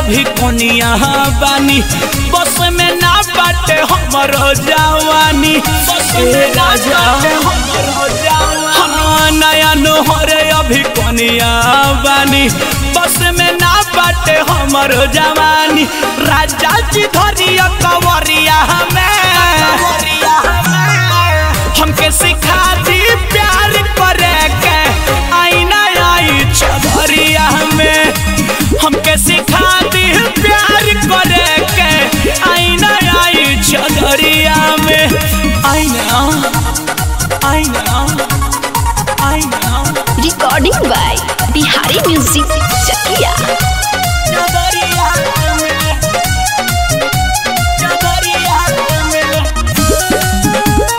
अभी कोनिया बानी बस में ना बाटे हमरो जवानी ए राजा हाँ, नया नोहरे अभी कोनिया बानी बस में ना बाटे हमरो जवानी राजा जी धरिया कवरिया हमें हमके सिखा दी प्यार करे के आईना आई चौधरिया में हमके सिखा दी प्यार करे के आईना आई चौधरिया में आईना आईना आईना recording by Bihari music Chakiya चौधरिया में चौधरिया में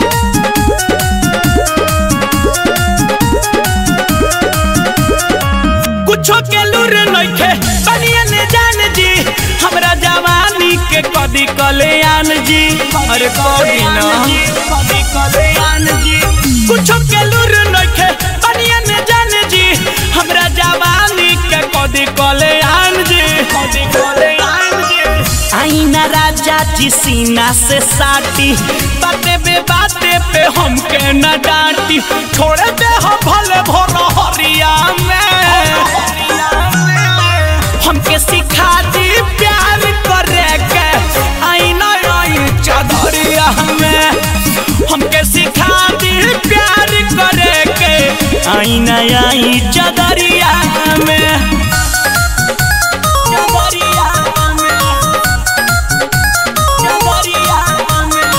कुछो के लूर नइखे बनिया ने जान जी हमरा जवानी के कदी कल्याण जी अरे कदी ना कदी कल्याण जी कुछो के लूर नइखे बनिया ने जान जी हमरा जवानी के कदी कल्याण जी कदी कल्याण जी आईना राजा जी सीना से साटी बाते बे बाते पे हमके न डांटी छोड़े दे हम भले भोर हरिया में हमके सिखा दी प्यार करे के आईना आई चौधरिया में हमके सिखा दी प्यार करे के आईना आई चौधरिया में चौधरिया में चौधरिया में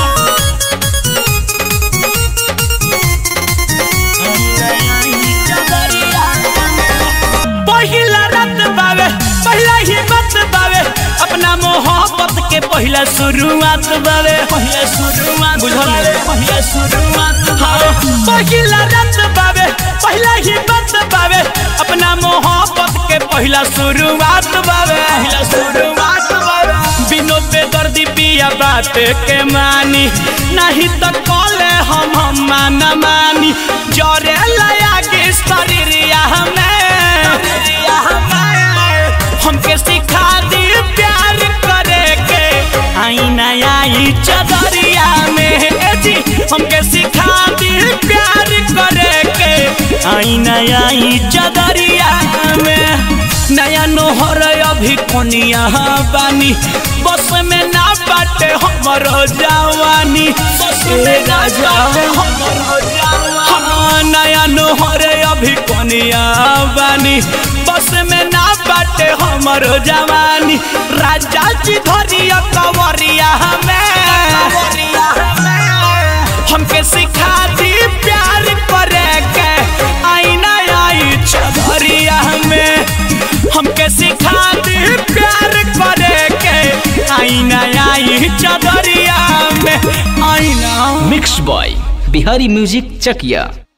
पहिला रात बावे पहिला ही बात बावे अपना मोहब्बत के पहिला शुरुआत बावे पहिला शुरुआत बुझल पहिला शुरुआत हाँ पहिला रात बावे पहिला ही बात बावे अपना मोहब्बत के पहिला शुरुआत बावे पहिला शुरुआत बावे बिनो बेदर्दी पिया बात के मानी नहीं तो कॉले हम हम मान मानी जरे लया के शरीरिया हमें हमके सिखा दी प्यार करे के आईना आई चदरिया में ए जी हमके सिखा दी प्यार करे के आईना आई चदरिया में नया नोहर अभी कोनिया बानी बस में ना बाटे हमरो जवानी ए राजा हाँ, नया नोहर अभी कोनिया बानी बस में ना बाटे हमरो जवानी राजा जी धरिया कवरिया हमें हमके सिखा दी प्यार करे के आईना आई चौधरिया में हमके सिखा दी प्यार करे के आईना आई चौधरिया में आईना mix by Bihari music Chakiya